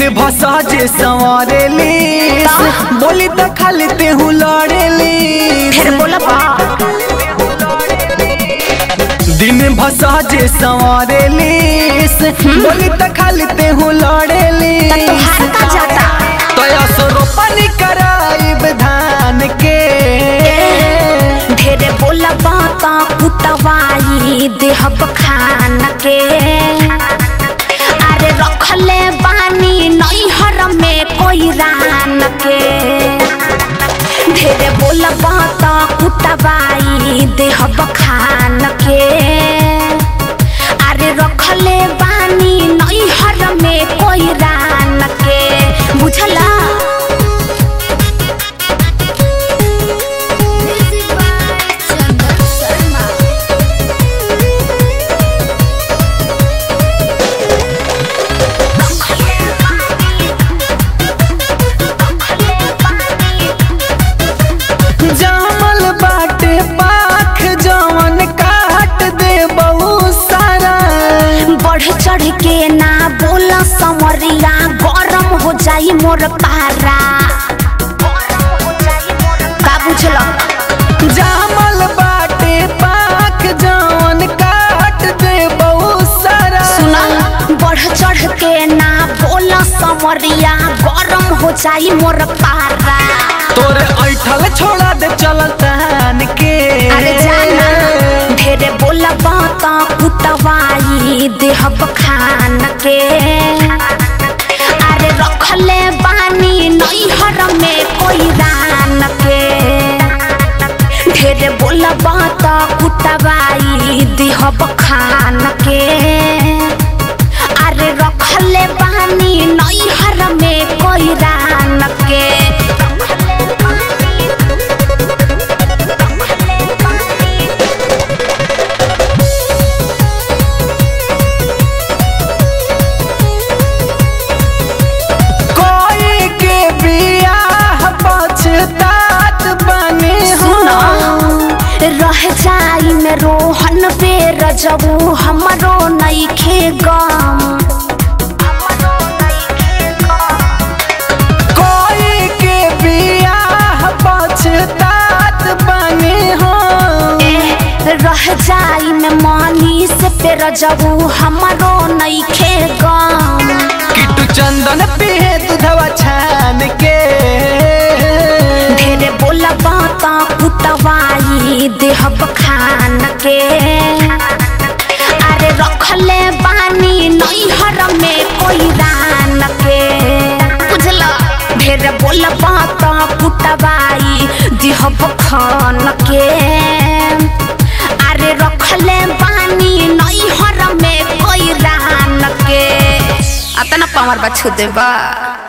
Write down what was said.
दिन भसा जे संवारेली बोली त खाली तेहू लड़ेली फिर बोला बा दिन भसा जे संवारेली बोली त खाली तेहू लड़ेली तोहार का जाता तया रोपनी कराइब धान के ढेरे बोला बाता कुटवाई देहब खान के अरे रखले बानी नैहर में कोई रान के ढेरे बोला बाता कुटवाई देहब खान के अरे रखले बानी नैहर में कोई रान के बुझला जामल बाटे पाख जवन काट दे बहुत सारा बढ़ चढ़ के ना बोला संवरिया गरम हो जाई मोर पारा का बुझल जामल बाटे पाख जवन काट दे बहुत सारा सुना बढ़ चढ़ के ना बोला संवरिया गरम हो जाई मोर पारा तोरे ऐठल छोड़ा दे चलल तहन के अरे जाना ढेरे बोला बाता कुटवाई देहब खान के अरे रखले बानी नैहर में कोई रान के ढेरे बोला बाता कुटवाई देहब खान के अरे रखले बानी नैहर में कोई रान के कोई के बियाह पछतात बने सुना रह जाई में रोहन पे रजबू हमरो नईखे गम कोई के बियाह पछतात बने हो ए, रह जाई में मानी से पे रजबू हमरो नईखे गम किटू चंदन पिहे दूधवा छान के ढेरे बोला बाता कुटवाई देहब खान के अरे रखले बानी नैहर में कोई रान के बुझला ढेरे बोला बाता कुटवाई देहब खान के अरे रखले बानी नैहर में कोई रान के अतना पावर बा छू देबा